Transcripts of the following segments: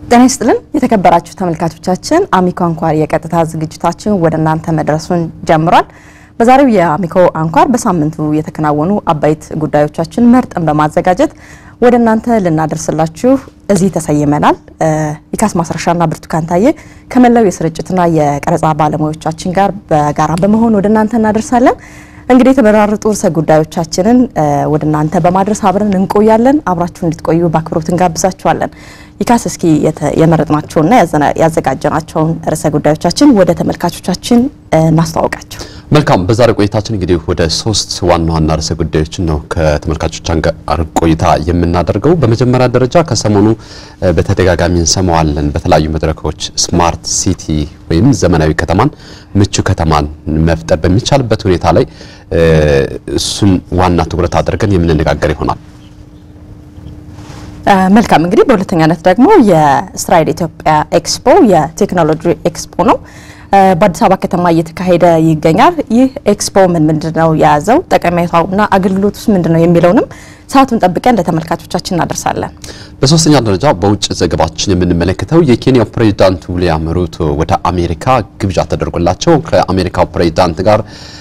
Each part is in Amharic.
ጤና ይስጥልን የተከበራችሁ ተመልካቾቻችን፣ አሚኮ አንኳር የቀጥታ ዝግጅታችን ወደ እናንተ መድረሱን ጀምሯል። በዛሬው የአሚኮ አንኳር በሳምንቱ የተከናወኑ አበይት ጉዳዮቻችን መርጠን በማዘጋጀት ወደ እናንተ ልናደርስላችሁ እዚህ ተሰይመናል። ኢካስ ማስረሻና ብርቱካን ታዬ ከመላው የስርጭትና የቀረጻ ባለሙያዎቻችን ጋር በጋራ በመሆን ወደ እናንተ እናደርሳለን። እንግዲህ የተመራረጡ ርዕሰ ጉዳዮቻችንን ወደ እናንተ በማድረስ አብረን እንቆያለን። አብራችሁ እንድትቆዩ በአክብሮት እንጋብዛችኋለን። ይካስ እስኪ የመረጥናቸውና ያዘጋጀናቸውን ርዕሰ ጉዳዮቻችን ወደ ተመልካቾቻችን እናስተዋውቃቸው። መልካም። በዛሬ ቆይታችን እንግዲህ ወደ ሶስት ዋና ዋና ርዕሰ ጉዳዮችን ነው ከተመልካቾቻችን ጋር ቆይታ የምናደርገው። በመጀመሪያ ደረጃ ከሰሞኑ በተደጋጋሚ እንሰማዋለን በተለያዩ መድረኮች ስማርት ሲቲ ወይም ዘመናዊ ከተማን ምቹ ከተማን መፍጠር በሚቻልበት ሁኔታ ላይ እሱን ዋና ትኩረት አድርገን የምንነጋገር ይሆናል። መልካም እንግዲህ በሁለተኛነት ደግሞ የእስራኤል ኢትዮጵያ ኤክስፖ የቴክኖሎጂ ኤክስፖ ነው። በአዲስ አበባ ከተማ እየተካሄደ ይገኛል። ይህ ኤክስፖ ምን ምንድን ነው የያዘው ጠቀሜታውና አገልግሎቱስ ምንድን ነው የሚለውንም ሰዓቱን ጠብቀን ለተመልካቾቻችን እናደርሳለን። በሶስተኛ ደረጃ በውጭ ዘገባችን የምንመለከተው የኬንያው ፕሬዚዳንት ዊሊያም ሩቶ ወደ አሜሪካ ግብዣ ተደርጎላቸው ከአሜሪካው ፕሬዚዳንት ጋር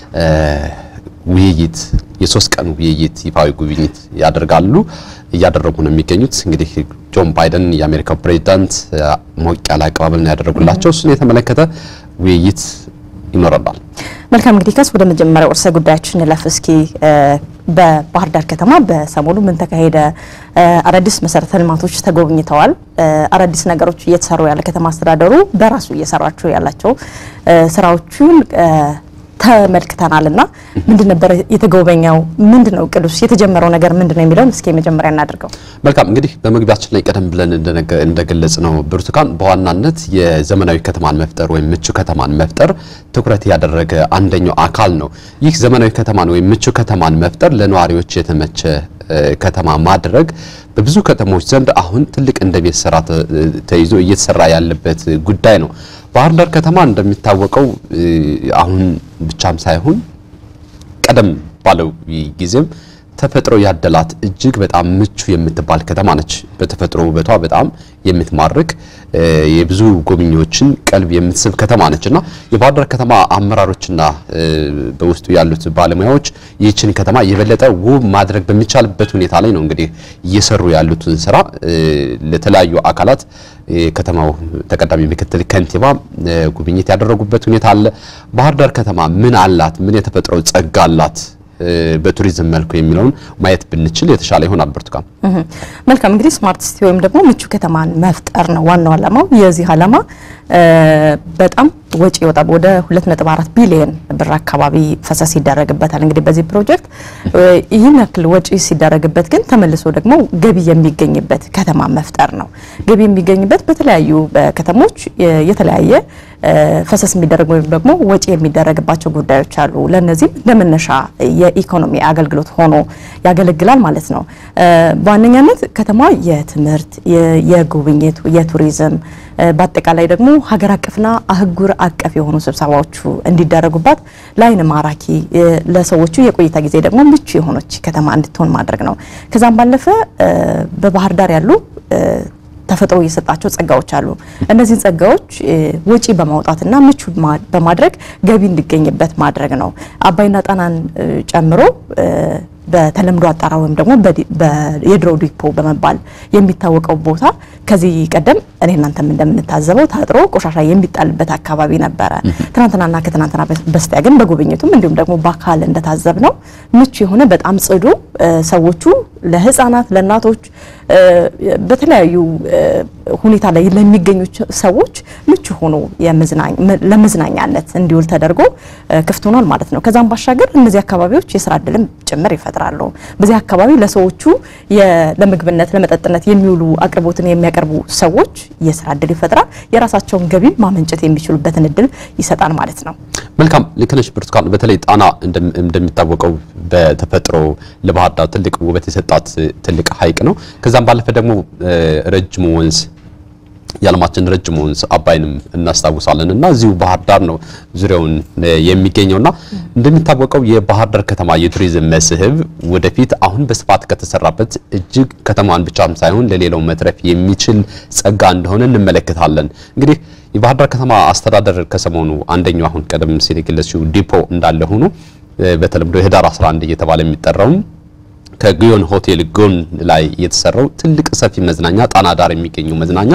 ውይይት የሶስት ቀን ውይይት ይፋዊ ጉብኝት ያደርጋሉ እያደረጉ ነው የሚገኙት። እንግዲህ ጆን ባይደን የአሜሪካው ፕሬዚዳንት ሞቅ ያለ አቀባበል ነው ያደረጉላቸው። እሱን የተመለከተ ውይይት ይኖረናል። መልካም እንግዲህ ከስ ወደ መጀመሪያው ርዕሰ ጉዳያችን እንለፍ። እስኪ በባህር ዳር ከተማ በሰሞኑ ምን ተካሄደ? አዳዲስ መሰረተ ልማቶች ተጎብኝተዋል። አዳዲስ ነገሮች እየተሰሩ ያለ ከተማ አስተዳደሩ በራሱ እየሰራቸው ያላቸው ስራዎቹን ተመልክተናል እና ምንድን ነበር የተጎበኘው? ምንድን ነው ቅዱስ የተጀመረው ነገር ምንድን ነው የሚለውን እስኪ መጀመሪያ እናድርገው። መልካም እንግዲህ በመግቢያችን ላይ ቀደም ብለን እንደገለጽ ነው ብርቱካን በዋናነት የዘመናዊ ከተማን መፍጠር ወይም ምቹ ከተማን መፍጠር ትኩረት ያደረገ አንደኛው አካል ነው። ይህ ዘመናዊ ከተማን ወይም ምቹ ከተማን መፍጠር ለነዋሪዎች የተመቸ ከተማ ማድረግ በብዙ ከተሞች ዘንድ አሁን ትልቅ እንደ ቤት ስራ ተይዞ እየተሰራ ያለበት ጉዳይ ነው። ባህር ዳር ከተማ እንደሚታወቀው አሁን ብቻም ሳይሆን ቀደም ባለው ጊዜም ተፈጥሮ ያደላት እጅግ በጣም ምቹ የምትባል ከተማ ነች። በተፈጥሮ ውበቷ በጣም የምትማርክ የብዙ ጎብኚዎችን ቀልብ የምትስብ ከተማ ነች እና የባህር ዳር ከተማ አመራሮችና በውስጡ ያሉት ባለሙያዎች ይህችን ከተማ የበለጠ ውብ ማድረግ በሚቻልበት ሁኔታ ላይ ነው እንግዲህ እየሰሩ ያሉትን ስራ ለተለያዩ አካላት የከተማው ተቀዳሚ ምክትል ከንቲባ ጉብኝት ያደረጉበት ሁኔታ አለ። ባህር ዳር ከተማ ምን አላት? ምን የተፈጥሮ ጸጋ አላት? በቱሪዝም መልኩ የሚለውን ማየት ብንችል የተሻለ ይሆናል። ብርቱካን መልካም እንግዲህ ስማርት ሲቲ ወይም ደግሞ ምቹ ከተማን መፍጠር ነው ዋናው ዓላማው። የዚህ ዓላማ በጣም ወጪ ይወጣል። ወደ 2.4 ቢሊዮን ብር አካባቢ ፈሰስ ይደረግበታል። እንግዲህ በዚህ ፕሮጀክት ይህን ያክል ወጪ ሲደረግበት ግን ተመልሶ ደግሞ ገቢ የሚገኝበት ከተማ መፍጠር ነው። ገቢ የሚገኝበት በተለያዩ ከተሞች የተለያየ ፈሰስ የሚደረግ ወይም ደግሞ ወጪ የሚደረግባቸው ጉዳዮች አሉ። ለነዚህም ለመነሻ የኢኮኖሚ አገልግሎት ሆኖ ያገለግላል ማለት ነው። በዋነኛነት ከተማ የትምህርት፣ የጉብኝት፣ የቱሪዝም በአጠቃላይ ደግሞ ሀገር አቀፍና አህጉር አቀፍ የሆኑ ስብሰባዎቹ እንዲደረጉባት ለዓይን ማራኪ ለሰዎቹ የቆይታ ጊዜ ደግሞ ምቹ የሆነች ከተማ እንድትሆን ማድረግ ነው። ከዛም ባለፈ በባህር ዳር ያሉ ተፈጥሮ የሰጣቸው ጸጋዎች አሉ። እነዚህን ጸጋዎች ወጪ በማውጣትና ምቹ በማድረግ ገቢ እንዲገኝበት ማድረግ ነው። አባይና ጣናን ጨምሮ በተለምዶ አጣራ ወይም ደግሞ የድሮ ዲፖ በመባል የሚታወቀው ቦታ ከዚህ ቀደም እኔ እናንተም እንደምንታዘበው ታጥሮ ቆሻሻ የሚጣልበት አካባቢ ነበረ። ትናንትናና ከትናንትና በስቲያ ግን በጉብኝቱም እንዲሁም ደግሞ በአካል እንደታዘብ ነው ምቹ የሆነ በጣም ጽዱ ሰዎቹ ለሕፃናት ለእናቶች በተለያዩ ሁኔታ ላይ ለሚገኙ ሰዎች ምቹ ሆኖ ለመዝናኛነት እንዲውል ተደርጎ ክፍት ሆኗል ማለት ነው። ከዛም ባሻገር እነዚህ አካባቢዎች የስራ እድልም ጭምር ይፈጥራሉ። በዚህ አካባቢ ለሰዎቹ ለምግብነት፣ ለመጠጥነት የሚውሉ አቅርቦትን የሚያቀርቡ ሰዎች የስራ እድል ይፈጥራል። የራሳቸውን ገቢ ማመንጨት የሚችሉበትን እድል ይሰጣል ማለት ነው። መልካም ልክ ነሽ ብርቱካን። በተለይ ጣና እንደሚታወቀው በተፈጥሮ ለባህር ዳር ትልቅ ውበት የሰጣት ትልቅ ሐይቅ ነው። ከዛም ባለፈ ደግሞ ረጅሙ ወንዝ የዓለማችን ረጅም ወንዝ አባይንም እናስታውሳለን እና እዚሁ ባህር ዳር ነው ዙሪያውን የሚገኘውና እንደሚታወቀው የባህር ዳር ከተማ የቱሪዝም መስህብ ወደፊት አሁን በስፋት ከተሰራበት እጅግ ከተማን ብቻም ሳይሆን ለሌላው መትረፍ የሚችል ጸጋ እንደሆነ እንመለከታለን። እንግዲህ የባህር ዳር ከተማ አስተዳደር ከሰሞኑ አንደኛው አሁን ቀደም ሲል የገለጽሽው ዲፖ እንዳለ ሆኖ በተለምዶ የህዳር 11 እየተባለ የሚጠራውም ከጊዮን ሆቴል ጎን ላይ የተሰራው ትልቅ ሰፊ መዝናኛ ጣና ዳር የሚገኘው መዝናኛ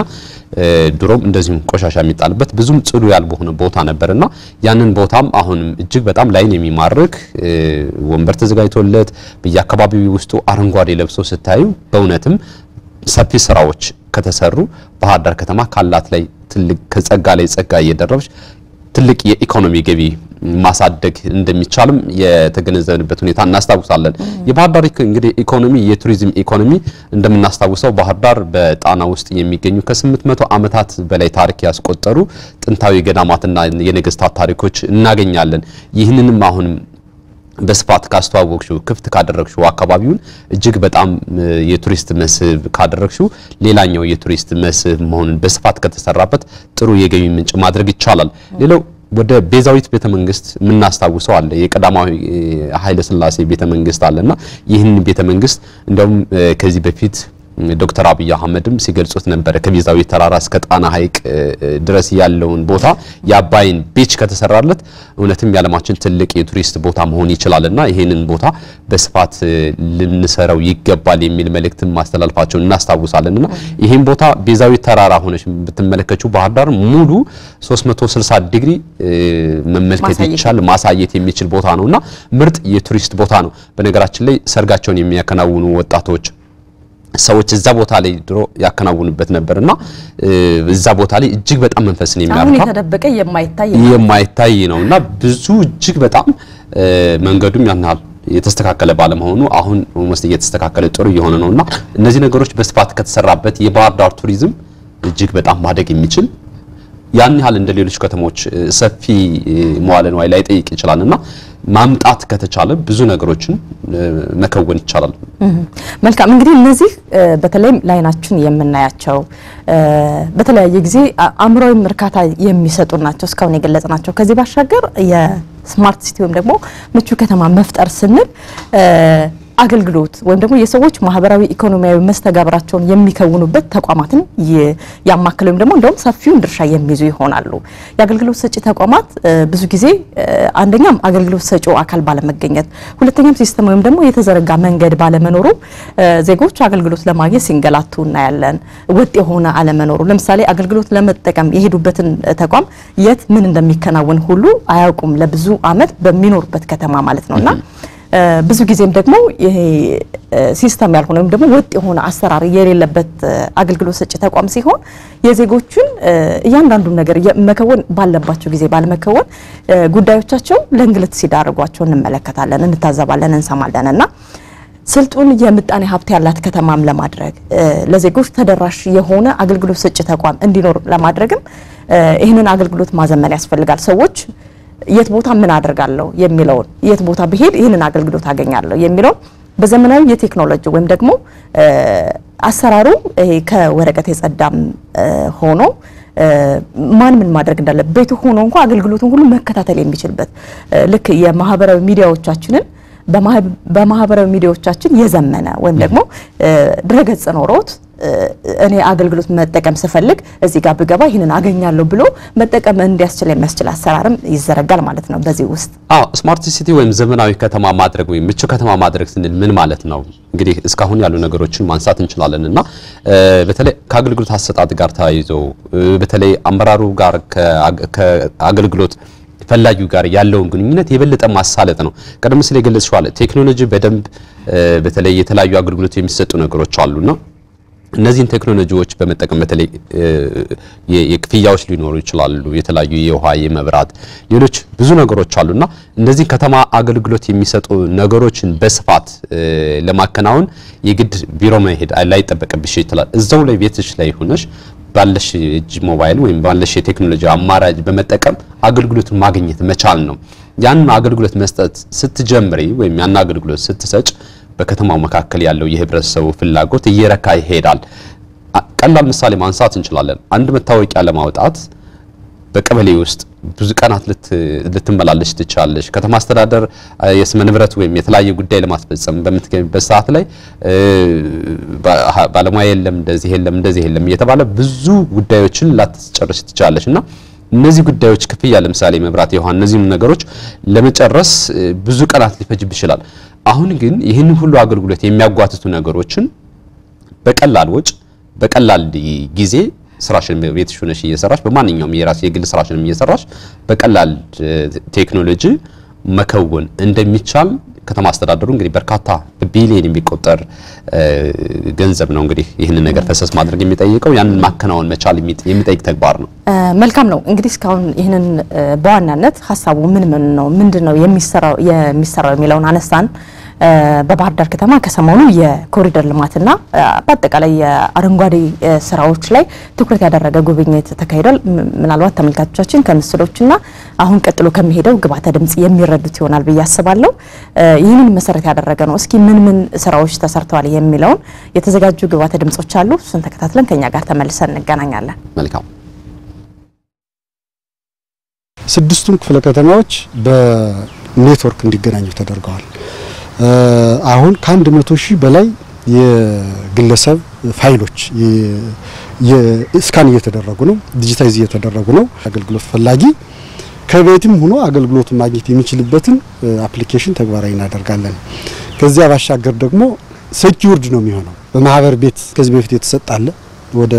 ድሮም እንደዚሁም ቆሻሻ የሚጣልበት ብዙም ጽዱ ያልሆነ ቦታ ነበርና ያንን ቦታም አሁንም እጅግ በጣም ላይን የሚማርክ ወንበር ተዘጋጅቶለት በየአካባቢው ውስጡ አረንጓዴ ለብሶ ስታዩ በእውነትም ሰፊ ስራዎች ከተሰሩ ባህር ዳር ከተማ ካላት ላይ ትልቅ ከጸጋ ላይ ጸጋ እየደረበች ትልቅ የኢኮኖሚ ገቢ ማሳደግ እንደሚቻልም የተገነዘብንበት ሁኔታ እናስታውሳለን። የባህር ዳር እንግዲህ ኢኮኖሚ የቱሪዝም ኢኮኖሚ እንደምናስታውሰው ባህር ዳር በጣና ውስጥ የሚገኙ ከ800 ዓመታት በላይ ታሪክ ያስቆጠሩ ጥንታዊ ገዳማትና የነገስታት ታሪኮች እናገኛለን። ይህንንም አሁንም በስፋት ካስተዋወቅሽው ክፍት ካደረግሽው አካባቢውን እጅግ በጣም የቱሪስት መስህብ ካደረግሽው ሌላኛው የቱሪስት መስህብ መሆኑን በስፋት ከተሰራበት ጥሩ የገቢ ምንጭ ማድረግ ይቻላል። ሌላው ወደ ቤዛዊት ቤተ መንግስት የምናስታውሰው አለ። የቀዳማዊ ኃይለ ሥላሴ ቤተ መንግስት አለና ይህን ቤተ መንግስት እንደውም ከዚህ በፊት ዶክተር አብይ አህመድም ሲገልጹት ነበረ። ከቤዛዊት ተራራ እስከ ጣና ሐይቅ ድረስ ያለውን ቦታ የአባይን ቢች ከተሰራለት እውነትም የዓለማችን ትልቅ የቱሪስት ቦታ መሆን ይችላልና ይህንን ቦታ በስፋት ልንሰራው ይገባል የሚል መልእክትን ማስተላለፋቸውን እናስታውሳለንና ይህን ቦታ ቤዛዊት ተራራ ሆነች ብትመለከችው ባህር ዳር ሙሉ 360 ዲግሪ መመልከት ይቻል ማሳየት የሚችል ቦታ ነውና ምርጥ የቱሪስት ቦታ ነው። በነገራችን ላይ ሰርጋቸውን የሚያከናውኑ ወጣቶች ሰዎች እዛ ቦታ ላይ ድሮ ያከናውኑበት ነበርና እዛ ቦታ ላይ እጅግ በጣም መንፈስን አሁን የሚያረካ የተደበቀ የማይታይ የማይታይ ነውና ብዙ እጅግ በጣም መንገዱም ያን ያህል የተስተካከለ ባለመሆኑ አሁን ኦልሞስት እየተስተካከለ ጥሩ እየሆነ ነውና እነዚህ ነገሮች በስፋት ከተሰራበት የባህር ዳር ቱሪዝም እጅግ በጣም ማደግ የሚችል ያን ያህል እንደ ሌሎች ከተሞች ሰፊ መዋለ ንዋይ ላይ ጠይቅ ይችላልና ማምጣት ከተቻለ ብዙ ነገሮችን መከወን ይቻላል። መልካም እንግዲህ እነዚህ በተለይም ላይናችን የምናያቸው በተለያየ ጊዜ አእምሯዊም እርካታ የሚሰጡ ናቸው እስካሁን የገለጽናቸው። ከዚህ ባሻገር የስማርት ሲቲ ወይም ደግሞ ምቹ ከተማ መፍጠር ስንል አገልግሎት ወይም ደግሞ የሰዎች ማህበራዊ ኢኮኖሚያዊ መስተጋብራቸውን የሚከውኑበት ተቋማትን ያማከለ ወይም ደግሞ እንደውም ሰፊውን ድርሻ የሚይዙ ይሆናሉ። የአገልግሎት ሰጪ ተቋማት ብዙ ጊዜ አንደኛም አገልግሎት ሰጪው አካል ባለመገኘት፣ ሁለተኛም ሲስተም ወይም ደግሞ የተዘረጋ መንገድ ባለመኖሩ ዜጎች አገልግሎት ለማግኘት ሲንገላቱ እናያለን። ወጥ የሆነ አለመኖሩ ለምሳሌ አገልግሎት ለመጠቀም የሄዱበትን ተቋም የት ምን እንደሚከናወን ሁሉ አያውቁም ለብዙ ዓመት በሚኖሩበት ከተማ ማለት ነውና ብዙ ጊዜም ደግሞ ይሄ ሲስተም ያልሆነ ወይም ደግሞ ወጥ የሆነ አሰራር የሌለበት አገልግሎት ሰጪ ተቋም ሲሆን የዜጎቹን እያንዳንዱን ነገር መከወን ባለባቸው ጊዜ ባለመከወን ጉዳዮቻቸው ለእንግልት ሲዳርጓቸው እንመለከታለን፣ እንታዘባለን፣ እንሰማለን እና ስልጡን የምጣኔ ሀብት ያላት ከተማም ለማድረግ ለዜጎች ተደራሽ የሆነ አገልግሎት ሰጪ ተቋም እንዲኖር ለማድረግም ይህንን አገልግሎት ማዘመን ያስፈልጋል። ሰዎች የት ቦታ ምን አደርጋለሁ የሚለውን የት ቦታ ብሄድ ይህንን አገልግሎት አገኛለሁ የሚለውን በዘመናዊ የቴክኖሎጂ ወይም ደግሞ አሰራሩ ይሄ ከወረቀት የጸዳም ሆኖ ማን ምን ማድረግ እንዳለ ቤቱ ሆኖ እንኳ አገልግሎቱን ሁሉ መከታተል የሚችልበት ልክ የማህበራዊ ሚዲያዎቻችንን በማህበራዊ ሚዲያዎቻችን የዘመነ ወይም ደግሞ ድረገጽ ኖሮት እኔ አገልግሎት መጠቀም ስፈልግ እዚህ ጋር ብገባ ይህንን አገኛለሁ ብሎ መጠቀም እንዲያስችል የሚያስችል አሰራርም ይዘረጋል ማለት ነው። በዚህ ውስጥ አዎ ስማርት ሲቲ ወይም ዘመናዊ ከተማ ማድረግ ወይም ምቹ ከተማ ማድረግ ስንል ምን ማለት ነው? እንግዲህ እስካሁን ያሉ ነገሮችን ማንሳት እንችላለን እና በተለይ ከአገልግሎት አሰጣጥ ጋር ተያይዞ በተለይ አመራሩ ጋር ከአገልግሎት ፈላጊው ጋር ያለውን ግንኙነት የበለጠ ማሳለጥ ነው። ቀደም ሲል የገለጽሽው አለ ቴክኖሎጂ በደንብ በተለይ የተለያዩ አገልግሎት የሚሰጡ ነገሮች አሉና እነዚህን ቴክኖሎጂዎች በመጠቀም በተለይ የክፍያዎች ሊኖሩ ይችላሉ። የተለያዩ የውሃ፣ የመብራት፣ ሌሎች ብዙ ነገሮች አሉና እነዚህ ከተማ አገልግሎት የሚሰጡ ነገሮችን በስፋት ለማከናወን የግድ ቢሮ መሄድ ላይጠበቅብሽ ይችላል። እዛው ላይ ቤትሽ ላይ ሆነሽ ባለሽ እጅ ሞባይል ወይም ባለሽ የቴክኖሎጂ አማራጭ በመጠቀም አገልግሎቱን ማግኘት መቻል ነው። ያን አገልግሎት መስጠት ስትጀምሪ ወይም ያን አገልግሎት ስትሰጭ በከተማው መካከል ያለው የህብረተሰቡ ፍላጎት እየረካ ይሄዳል። ቀላል ምሳሌ ማንሳት እንችላለን። አንድ መታወቂያ ለማውጣት በቀበሌ ውስጥ ብዙ ቀናት ልትመላለሽ ትችላለሽ። ከተማ አስተዳደር የስመ ንብረት ወይም የተለያየ ጉዳይ ለማስፈጸም በምትገኝበት ሰዓት ላይ ባለሙያ የለም፣ እንደዚህ የለም፣ እንደዚህ የለም እየተባለ ብዙ ጉዳዮችን ላትጨርሽ ትችላለሽ እና እነዚህ ጉዳዮች ክፍያ፣ ለምሳሌ መብራት፣ የውሃ እነዚህም ነገሮች ለመጨረስ ብዙ ቀናት ሊፈጅብ ይችላል። አሁን ግን ይህንን ሁሉ አገልግሎት የሚያጓትቱ ነገሮችን በቀላል ወጭ በቀላል ጊዜ ስራሽን ቤትሽ ሆነሽ እየሰራሽ በማንኛውም የራስ የግል ስራሽንም እየሰራሽ በቀላል ቴክኖሎጂ መከወን እንደሚቻል ከተማ አስተዳደሩ እንግዲህ በርካታ በቢሊየን የሚቆጠር ገንዘብ ነው እንግዲህ ይህንን ነገር ፈሰስ ማድረግ የሚጠይቀው ያንን ማከናወን መቻል የሚጠይቅ ተግባር ነው። መልካም ነው። እንግዲህ እስካሁን ይህንን በዋናነት ሀሳቡ ምን ምን ነው ምንድን ነው የሚሰራው የሚሰራው የሚለውን አነሳን። በባህር ዳር ከተማ ከሰሞኑ የኮሪደር ልማትና በአጠቃላይ የአረንጓዴ ስራዎች ላይ ትኩረት ያደረገ ጉብኝት ተካሂዷል። ምናልባት ተመልካቾቻችን ከምስሎችና አሁን ቀጥሎ ከሚሄደው ግብዓተ ድምጽ የሚረዱት ይሆናል ብዬ አስባለሁ። ይህንን መሰረት ያደረገ ነው። እስኪ ምን ምን ስራዎች ተሰርተዋል የሚለውን የተዘጋጁ ግብዓተ ድምጾች አሉ። እሱን ተከታትለን ከኛ ጋር ተመልሰን እንገናኛለን። መልካም ስድስቱም ክፍለ ከተማዎች በኔትወርክ እንዲገናኙ ተደርገዋል። አሁን ከአንድ መቶ ሺህ በላይ የግለሰብ ፋይሎች ስካን እየተደረጉ ነው፣ ዲጂታይዝ እየተደረጉ ነው። አገልግሎት ፈላጊ ከቤትም ሆኖ አገልግሎቱን ማግኘት የሚችልበትን አፕሊኬሽን ተግባራዊ እናደርጋለን። ከዚያ ባሻገር ደግሞ ሴኪውርድ ነው የሚሆነው። በማህበር ቤት ከዚህ በፊት የተሰጣለ ወደ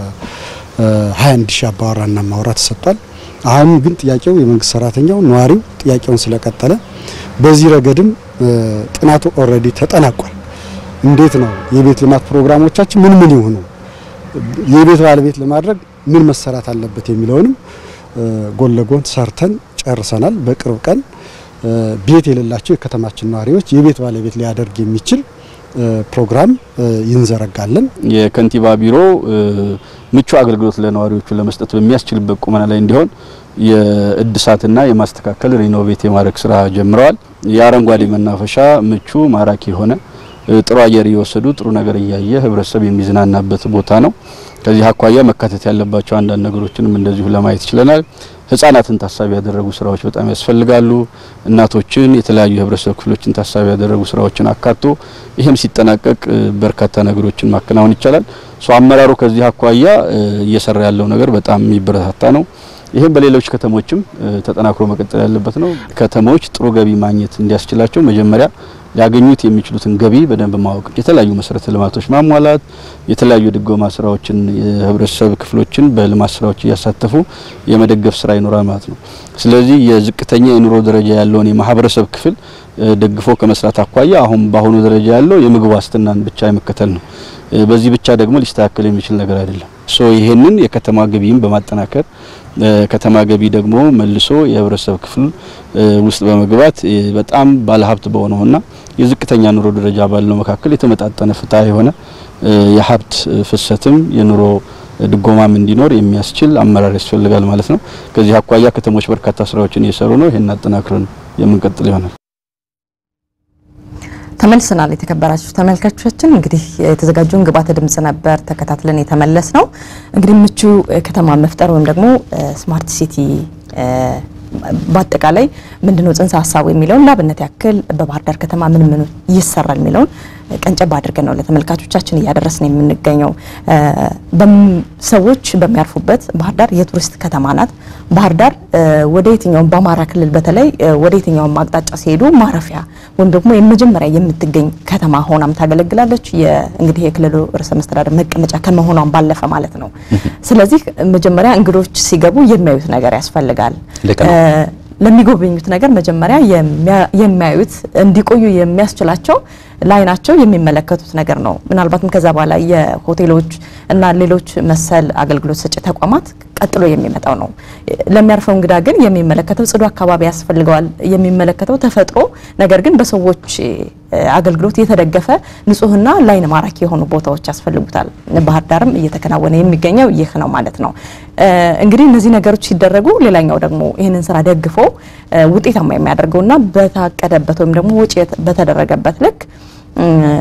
21 ሺህ አባወራና ማውራ ተሰጥቷል። አሁን ግን ጥያቄው የመንግስት ሰራተኛው ነዋሪው ጥያቄውን ስለቀጠለ በዚህ ረገድም ጥናቱ ኦልሬዲ ተጠናቋል። እንዴት ነው የቤት ልማት ፕሮግራሞቻችን ምን ምን ይሆኑ፣ የቤት ባለቤት ለማድረግ ምን መሰራት አለበት የሚለውንም ጎን ለጎን ሰርተን ጨርሰናል። በቅርብ ቀን ቤት የሌላቸው የከተማችን ነዋሪዎች የቤት ባለቤት ሊያደርግ የሚችል ፕሮግራም ይንዘረጋለን። የከንቲባ ቢሮ ምቹ አገልግሎት ለነዋሪዎቹ ለመስጠት በሚያስችልበት ቁመና ላይ እንዲሆን የእድሳትና የማስተካከል ሪኖቬት የማድረግ ስራ ጀምረዋል። የአረንጓዴ መናፈሻ ምቹ ማራኪ የሆነ ጥሩ አየር እየወሰዱ ጥሩ ነገር እያየ ህብረተሰብ የሚዝናናበት ቦታ ነው። ከዚህ አኳያ መካተት ያለባቸው አንዳንድ ነገሮችንም እንደዚሁ ለማየት ችለናል። ህጻናትን ታሳቢ ያደረጉ ስራዎች በጣም ያስፈልጋሉ። እናቶችን፣ የተለያዩ የህብረተሰብ ክፍሎችን ታሳቢ ያደረጉ ስራዎችን አካቶ ይህም ሲጠናቀቅ በርካታ ነገሮችን ማከናወን ይቻላል። ሶ አመራሩ ከዚህ አኳያ እየሰራ ያለው ነገር በጣም የሚበረታታ ነው። ይህም በሌሎች ከተሞችም ተጠናክሮ መቀጠል ያለበት ነው። ከተሞች ጥሩ ገቢ ማግኘት እንዲያስችላቸው መጀመሪያ ሊያገኙት የሚችሉትን ገቢ በደንብ ማወቅ፣ የተለያዩ መሰረተ ልማቶች ማሟላት፣ የተለያዩ ድጎማ ስራዎችን የህብረተሰብ ክፍሎችን በልማት ስራዎች እያሳተፉ የመደገፍ ስራ ይኖራል ማለት ነው። ስለዚህ የዝቅተኛ የኑሮ ደረጃ ያለውን የማህበረሰብ ክፍል ደግፎ ከመስራት አኳያ አሁን በአሁኑ ደረጃ ያለው የምግብ ዋስትናን ብቻ የመከተል ነው። በዚህ ብቻ ደግሞ ሊስተካከል የሚችል ነገር አይደለም። ሶ ይሄንን የከተማ ገቢም በማጠናከር ከተማ ገቢ ደግሞ መልሶ የህብረተሰብ ክፍል ውስጥ በመግባት በጣም ባለሀብት በሆነውና የዝቅተኛ ኑሮ ደረጃ ባለው መካከል የተመጣጠነ ፍትሐ የሆነ የሀብት ፍሰትም የኑሮ ድጎማም እንዲኖር የሚያስችል አመራር ያስፈልጋል ማለት ነው። ከዚህ አኳያ ከተሞች በርካታ ስራዎችን እየሰሩ ነው። ይሄን አጠናክረን የምንቀጥል ይሆናል። ተመልሰናል። የተከበራችሁ ተመልካቾቻችን እንግዲህ የተዘጋጀውን ግብዓተ ድምጽ ነበር ተከታትለን የተመለስ ነው። እንግዲህ ምቹ ከተማ መፍጠር ወይም ደግሞ ስማርት ሲቲ በአጠቃላይ ምንድነው ጽንሰ ሀሳቡ የሚለውን ለአብነት ያክል በባህር ዳር ከተማ ምን ምን ይሰራል የሚለውን ቀንጨብ አድርገን ነው ለተመልካቾቻችን እያደረስን የምንገኘው። ሰዎች በሚያርፉበት ባህር ዳር የቱሪስት ከተማ ናት። ባህር ዳር ወደ የትኛውም በአማራ ክልል በተለይ ወደ የትኛውም አቅጣጫ ሲሄዱ ማረፊያ ወይም ደግሞ የመጀመሪያ የምትገኝ ከተማ ሆናም ታገለግላለች። እንግዲህ የክልሉ ርዕሰ መስተዳደር መቀመጫ ከመሆኗም ባለፈ ማለት ነው። ስለዚህ መጀመሪያ እንግዶች ሲገቡ የሚያዩት ነገር ያስፈልጋል። ለሚጎበኙት ነገር መጀመሪያ የሚያዩት እንዲቆዩ የሚያስችላቸው ለዓይናቸው የሚመለከቱት ነገር ነው። ምናልባትም ከዛ በኋላ የሆቴሎች እና ሌሎች መሰል አገልግሎት ሰጪ ተቋማት ቀጥሎ የሚመጣው ነው። ለሚያርፈው እንግዳ ግን የሚመለከተው ጽዱ አካባቢ ያስፈልገዋል። የሚመለከተው ተፈጥሮ ነገር ግን በሰዎች አገልግሎት የተደገፈ ንጹህና ለዓይን ማራኪ የሆኑ ቦታዎች ያስፈልጉታል። ባህር ዳርም እየተከናወነ የሚገኘው ይህ ነው ማለት ነው። እንግዲህ እነዚህ ነገሮች ሲደረጉ ሌላኛው ደግሞ ይህንን ስራ ደግፎ ውጤታማ የሚያደርገውና በታቀደበት ወይም ደግሞ ወጪ በተደረገበት ልክ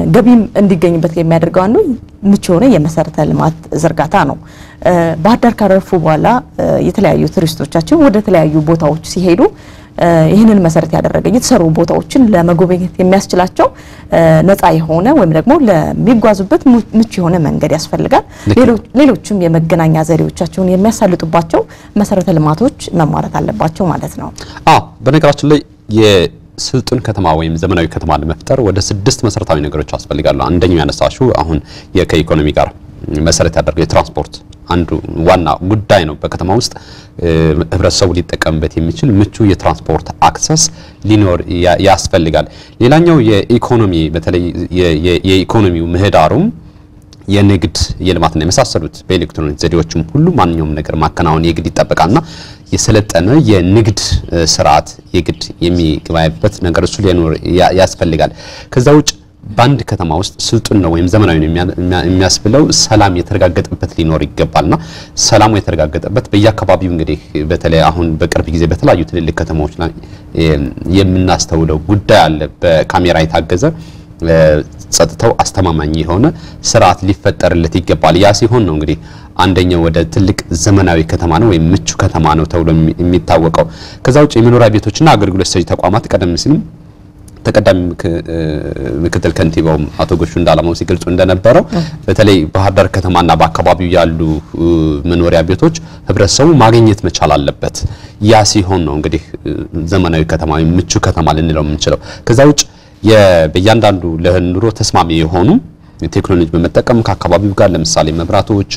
ገቢም እንዲገኝበት የሚያደርገው አንዱ ምቹ የሆነ የመሰረተ ልማት ዝርጋታ ነው። ባህር ዳር ካረፉ በኋላ የተለያዩ ቱሪስቶቻችን ወደ ተለያዩ ቦታዎች ሲሄዱ ይህንን መሰረት ያደረገ የተሰሩ ቦታዎችን ለመጎብኘት የሚያስችላቸው ነፃ የሆነ ወይም ደግሞ ለሚጓዙበት ምቹ የሆነ መንገድ ያስፈልጋል። ሌሎችም የመገናኛ ዘዴዎቻቸውን የሚያሳልጡባቸው መሰረተ ልማቶች መሟላት አለባቸው ማለት ነው። አዎ በነገራችን ላይ የስልጡን ከተማ ወይም ዘመናዊ ከተማ ለመፍጠር ወደ ስድስት መሰረታዊ ነገሮች ያስፈልጋሉ። አንደኛው ያነሳሽው አሁን ከኢኮኖሚ ጋር መሰረት ያደርገው የትራንስፖርት አንዱ ዋና ጉዳይ ነው። በከተማ ውስጥ ህብረተሰቡ ሊጠቀምበት የሚችል ምቹ የትራንስፖርት አክሰስ ሊኖር ያስፈልጋል። ሌላኛው የኢኮኖሚ በተለይ የኢኮኖሚው ምህዳሩም የንግድ የልማትና የመሳሰሉት በኤሌክትሮኒክ ዘዴዎችም ሁሉ ማንኛውም ነገር ማከናወን የግድ ይጠበቃልና የሰለጠነ የንግድ ስርዓት የግድ የሚገባበት ነገር እሱ ሊኖር ያስፈልጋል። ከዛ ውጭ በአንድ ከተማ ውስጥ ስልጡን ነው ወይም ዘመናዊ ነው የሚያስብለው ሰላም የተረጋገጠበት ሊኖር ይገባልና ሰላሙ የተረጋገጠበት በየአካባቢው እንግዲህ በተለይ አሁን በቅርብ ጊዜ በተለያዩ ትልልቅ ከተማዎች ላይ የምናስተውለው ጉዳይ አለ። በካሜራ የታገዘ ጸጥታው አስተማማኝ የሆነ ስርዓት ሊፈጠርለት ይገባል። ያ ሲሆን ነው እንግዲህ አንደኛው ወደ ትልቅ ዘመናዊ ከተማ ነው ወይም ምቹ ከተማ ነው ተብሎ የሚታወቀው። ከዛ ውጭ የመኖሪያ ቤቶችና አገልግሎት ሰጪ ተቋማት ቀደም ሲልም ተቀዳሚ ምክትል ከንቲባውም አቶ ጎሹ እንዳላማው ሲገልጹ እንደነበረው በተለይ ባህር ዳር ከተማና በአካባቢው ያሉ መኖሪያ ቤቶች ህብረተሰቡ ማግኘት መቻል አለበት። ያ ሲሆን ነው እንግዲህ ዘመናዊ ከተማ ወይም ምቹ ከተማ ልንለው የምንችለው። ከዛ ውጭ በእያንዳንዱ ለኑሮ ተስማሚ የሆኑ ቴክኖሎጂ በመጠቀም ከአካባቢው ጋር ለምሳሌ መብራቶች፣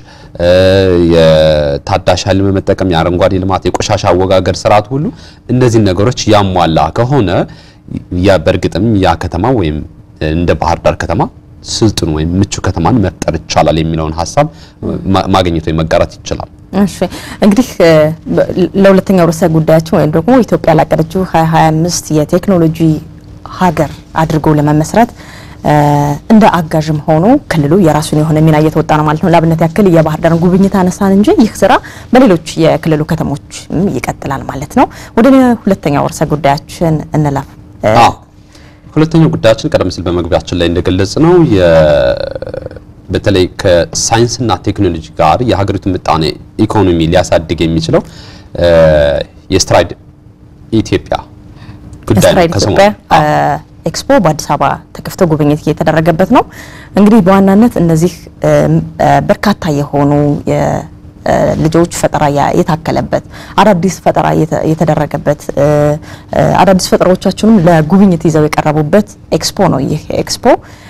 የታዳሽ ኃይል በመጠቀም የአረንጓዴ ልማት፣ የቆሻሻ አወጋገድ ስርዓት ሁሉ እነዚህን ነገሮች ያሟላ ከሆነ ያ በእርግጥም ያ ከተማ ወይም እንደ ባህር ዳር ከተማ ስልጡን ወይም ምቹ ከተማን መፍጠር ይቻላል የሚለውን ሀሳብ ማግኘት ወይም መጋራት ይችላል። እሺ እንግዲህ ለሁለተኛው ርዕሰ ጉዳያችን ወይም ደግሞ ኢትዮጵያ ላቀደችው 2025 የቴክኖሎጂ ሀገር አድርጎ ለመመስረት እንደ አጋዥም ሆኖ ክልሉ የራሱን የሆነ ሚና እየተወጣ ነው ማለት ነው። ለአብነት ያክል የባህር ዳርን ጉብኝት አነሳን እንጂ ይህ ስራ በሌሎች የክልሉ ከተሞች ይቀጥላል ማለት ነው። ወደ ሁለተኛው ርዕሰ ጉዳያችን እንለፍ። ሁለተኛው ጉዳያችን ቀደም ሲል በመግቢያችን ላይ እንደገለጽ ነው በተለይ ከሳይንስና ቴክኖሎጂ ጋር የሀገሪቱ ምጣኔ ኢኮኖሚ ሊያሳድግ የሚችለው የስትራይድ ኢትዮጵያ ጉዳይ ነው። ኢትዮጵያ ኤክስፖ በአዲስ አበባ ተከፍቶ ጉብኝት እየተደረገበት ነው። እንግዲህ በዋናነት እነዚህ በርካታ የሆኑ ልጆች ፈጠራ የታከለበት አዳዲስ ፈጠራ የተደረገበት አዳዲስ ፈጠራዎቻችንም ለጉብኝት ይዘው የቀረቡበት ኤክስፖ ነው። ይህ ኤክስፖ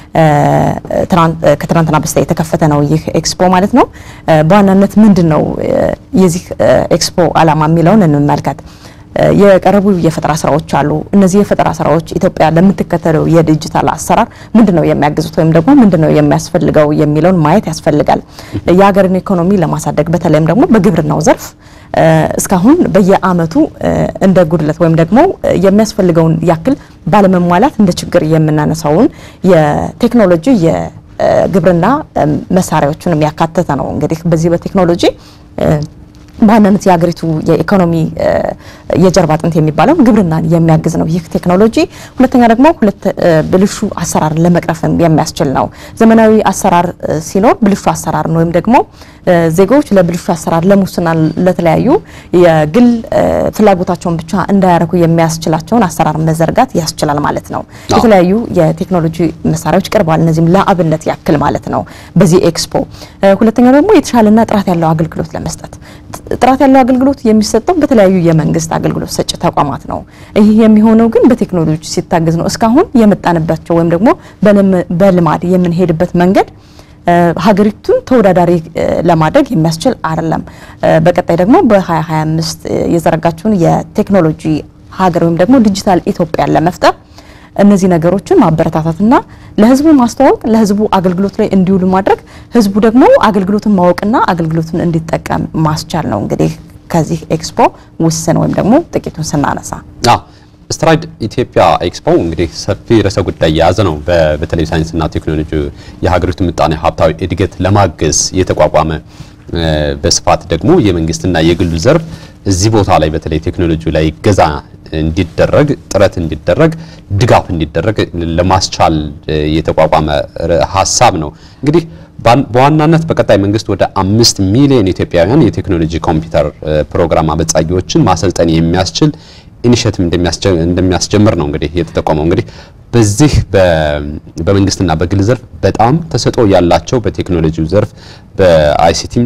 ከትናንትና በስቲያ የተከፈተ ነው። ይህ ኤክስፖ ማለት ነው። በዋናነት ምንድን ነው የዚህ ኤክስፖ ዓላማ የሚለውን እንመልከት። የቀረቡ የፈጠራ ስራዎች አሉ። እነዚህ የፈጠራ ስራዎች ኢትዮጵያ ለምትከተለው የዲጂታል አሰራር ምንድነው የሚያግዙት ወይም ደግሞ ምንድነው የሚያስፈልገው የሚለውን ማየት ያስፈልጋል። የሀገርን ኢኮኖሚ ለማሳደግ በተለይም ደግሞ በግብርናው ዘርፍ እስካሁን በየአመቱ እንደ ጉድለት ወይም ደግሞ የሚያስፈልገውን ያክል ባለመሟላት እንደ ችግር የምናነሳውን የቴክኖሎጂ የግብርና መሳሪያዎችን ያካተተ ነው። እንግዲህ በዚህ በቴክኖሎጂ በዋናነት የሀገሪቱ የኢኮኖሚ የጀርባ አጥንት የሚባለው ግብርናን የሚያግዝ ነው ይህ ቴክኖሎጂ። ሁለተኛ ደግሞ ሁለት ብልሹ አሰራርን ለመቅረፍም የሚያስችል ነው። ዘመናዊ አሰራር ሲኖር ብልሹ አሰራርን ወይም ደግሞ ዜጎች ለብልሹ አሰራር፣ ለሙስና፣ ለተለያዩ የግል ፍላጎታቸውን ብቻ እንዳያረኩ የሚያስችላቸውን አሰራር መዘርጋት ያስችላል ማለት ነው። የተለያዩ የቴክኖሎጂ መሳሪያዎች ቀርበዋል። እነዚህም ለአብነት ያክል ማለት ነው በዚህ ኤክስፖ። ሁለተኛው ደግሞ የተሻለና ጥራት ያለው አገልግሎት ለመስጠት ጥራት ያለው አገልግሎት የሚሰጠው በተለያዩ የመንግስት አገልግሎት ሰጪ ተቋማት ነው። ይህ የሚሆነው ግን በቴክኖሎጂ ሲታገዝ ነው። እስካሁን የመጣንባቸው ወይም ደግሞ በልማድ የምንሄድበት መንገድ ሀገሪቱን ተወዳዳሪ ለማድረግ የሚያስችል አይደለም። በቀጣይ ደግሞ በ2025 የዘረጋችውን የቴክኖሎጂ ሀገር ወይም ደግሞ ዲጂታል ኢትዮጵያን ለመፍጠር እነዚህ ነገሮችን ማበረታታትና ለህዝቡ ማስተዋወቅ ለህዝቡ አገልግሎት ላይ እንዲውሉ ማድረግ ህዝቡ ደግሞ አገልግሎትን ማወቅና አገልግሎትን እንዲጠቀም ማስቻል ነው። እንግዲህ ከዚህ ኤክስፖ ውስን ወይም ደግሞ ጥቂቱን ስናነሳ ስትራይድ ኢትዮጵያ ኤክስፖ እንግዲህ ሰፊ ርዕሰ ጉዳይ የያዘ ነው። በተለይ ሳይንስና ቴክኖሎጂ የሀገሪቱ ምጣኔ ሀብታዊ እድገት ለማገዝ የተቋቋመ በስፋት ደግሞ የመንግስትና የግሉ ዘርፍ እዚህ ቦታ ላይ በተለይ ቴክኖሎጂ ላይ ገዛ እንዲደረግ ጥረት እንዲደረግ ድጋፍ እንዲደረግ ለማስቻል የተቋቋመ ሀሳብ ነው። እንግዲህ በዋናነት በቀጣይ መንግስት ወደ አምስት ሚሊዮን ኢትዮጵያውያን የቴክኖሎጂ ኮምፒውተር ፕሮግራም አበጻጊዎችን ማሰልጠን የሚያስችል ኢኒሼቲቭ እንደሚያስጀምር ነው እንግዲህ የተጠቆመው። እንግዲህ በዚህ በመንግስትና በግል ዘርፍ በጣም ተሰጥኦ ያላቸው በቴክኖሎጂው ዘርፍ በአይሲቲም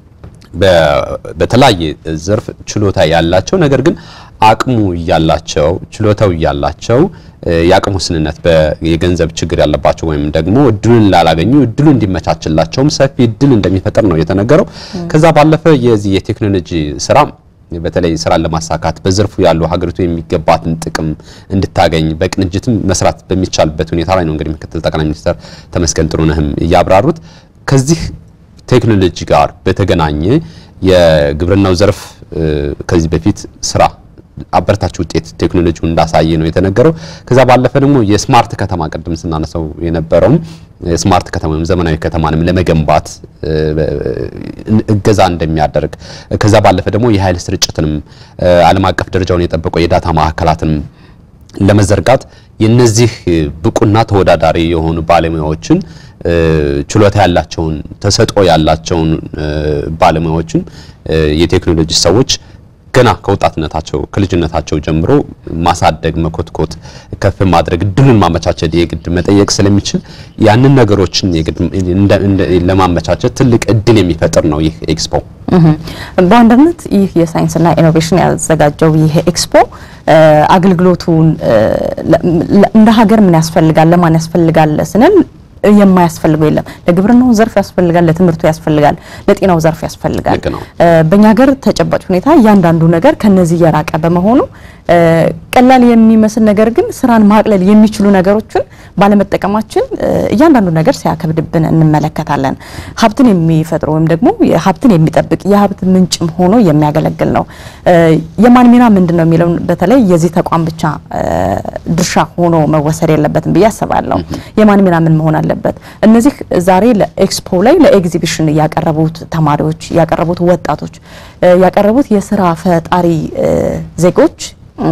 በተለያየ ዘርፍ ችሎታ ያላቸው ነገር ግን አቅሙ እያላቸው ችሎታው እያላቸው የአቅሙ ውስንነት የገንዘብ ችግር ያለባቸው ወይም ደግሞ እድሉን ላላገኙ እድሉ እንዲመቻችላቸውም ሰፊ እድል እንደሚፈጠር ነው የተነገረው። ከዛ ባለፈ የዚህ የቴክኖሎጂ ስራ በተለይ ስራን ለማሳካት በዘርፉ ያሉ ሀገሪቱ የሚገባትን ጥቅም እንድታገኝ በቅንጅትም መስራት በሚቻልበት ሁኔታ ላይ ነው እንግዲህ ምክትል ጠቅላይ ሚኒስትር ተመስገን ጥሩነህም እያብራሩት ከዚህ ቴክኖሎጂ ጋር በተገናኘ የግብርናው ዘርፍ ከዚህ በፊት ስራ አበረታች ውጤት ቴክኖሎጂው እንዳሳየ ነው የተነገረው። ከዛ ባለፈ ደግሞ የስማርት ከተማ ቅድም ስናነሳው የነበረውም ስማርት ከተማ ወይም ዘመናዊ ከተማንም ለመገንባት እገዛ እንደሚያደርግ ከዛ ባለፈ ደግሞ የኃይል ስርጭትንም ዓለም አቀፍ ደረጃውን የጠበቀው የዳታ ማዕከላትንም ለመዘርጋት የነዚህ ብቁና ተወዳዳሪ የሆኑ ባለሙያዎችን ችሎታ ያላቸውን ተሰጥኦ ያላቸውን ባለሙያዎችን የቴክኖሎጂ ሰዎች ገና ከወጣትነታቸው ከልጅነታቸው ጀምሮ ማሳደግ፣ መኮትኮት፣ ከፍ ማድረግ እድሉን ማመቻቸት የግድ መጠየቅ ስለሚችል ያንን ነገሮችን የግድ ለማመቻቸት ትልቅ እድል የሚፈጥር ነው ይህ ኤክስፖ። በዋናነት ይህ የሳይንስና ኢኖቬሽን ያዘጋጀው ይህ ኤክስፖ አገልግሎቱን እንደ ሀገር ምን ያስፈልጋል፣ ለማን ያስፈልጋል ስንል የማያስፈልገው የለም። ለግብርናው ዘርፍ ያስፈልጋል፣ ለትምህርቱ ያስፈልጋል፣ ለጤናው ዘርፍ ያስፈልጋል። ልክ ነው። በእኛ ሀገር ተጨባጭ ሁኔታ እያንዳንዱ ነገር ከነዚህ የራቀ በመሆኑ ቀላል የሚመስል ነገር ግን ስራን ማቅለል የሚችሉ ነገሮችን ባለመጠቀማችን እያንዳንዱ ነገር ሲያከብድብን እንመለከታለን። ሀብትን የሚፈጥር ወይም ደግሞ ሀብትን የሚጠብቅ የሀብት ምንጭም ሆኖ የሚያገለግል ነው። የማን ሚና ምንድን ነው የሚለውን በተለይ የዚህ ተቋም ብቻ ድርሻ ሆኖ መወሰድ የለበትም ብዬ አስባለሁ። የማን ሚና ምን መሆን አለበት? እነዚህ ዛሬ ለኤክስፖ ላይ ለኤግዚቢሽን ያቀረቡት ተማሪዎች፣ ያቀረቡት ወጣቶች፣ ያቀረቡት የስራ ፈጣሪ ዜጎች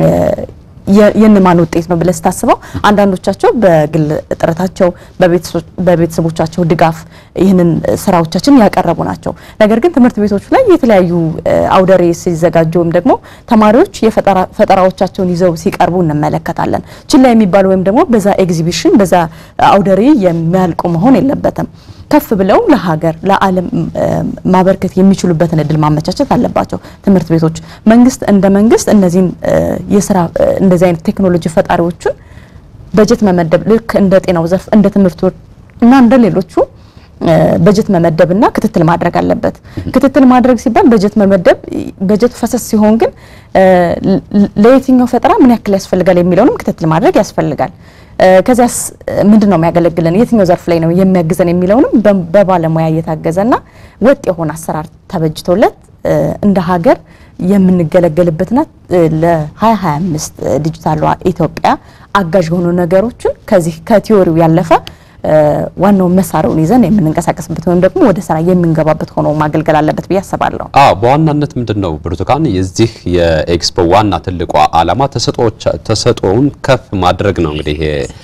የእነማን ውጤት ነው ብለህ ስታስበው አንዳንዶቻቸው በግል ጥረታቸው በቤተሰቦቻቸው ድጋፍ ይህንን ስራዎቻችን ያቀረቡ ናቸው። ነገር ግን ትምህርት ቤቶች ላይ የተለያዩ አውደሬ ሲዘጋጁ ወይም ደግሞ ተማሪዎች የፈጠራዎቻቸውን ይዘው ሲቀርቡ እንመለከታለን። ችላ የሚባሉ ወይም ደግሞ በዛ ኤግዚቢሽን በዛ አውደሬ የሚያልቁ መሆን የለበትም። ከፍ ብለው ለሀገር ለዓለም ማበርከት የሚችሉበትን እድል ማመቻቸት አለባቸው ትምህርት ቤቶች። መንግስት እንደ መንግስት እነዚህን የስራ እንደዚህ አይነት ቴክኖሎጂ ፈጣሪዎችን በጀት መመደብ ልክ እንደ ጤናው ዘርፍ እንደ ትምህርቱ እና እንደ ሌሎቹ በጀት መመደብና ክትትል ማድረግ አለበት። ክትትል ማድረግ ሲባል በጀት መመደብ በጀቱ ፈሰስ ሲሆን ግን ለየትኛው ፈጠራ ምን ያክል ያስፈልጋል የሚለውንም ክትትል ማድረግ ያስፈልጋል። ከዚያስ ምንድን ነው የሚያገለግለን የትኛው ዘርፍ ላይ ነው የሚያግዘን የሚለውንም በባለሙያ እየታገዘና ወጥ የሆነ አሰራር ተበጅቶለት እንደ ሀገር የምንገለገልበትና ለ2025 ዲጂታሏ ኢትዮጵያ አጋዥ የሆኑ ነገሮችን ከዚህ ከቲዮሪው ያለፈ ዋናውን መሳሪያውን ይዘን የምንንቀሳቀስበት ወይም ደግሞ ወደ ስራ የምንገባበት ሆኖ ማገልገል አለበት ብዬ አስባለሁ። አዎ በዋናነት ምንድን ነው ብርቱካን፣ የዚህ የኤክስፖ ዋና ትልቋ ዓላማ ተሰጥኦውን ከፍ ማድረግ ነው። እንግዲህ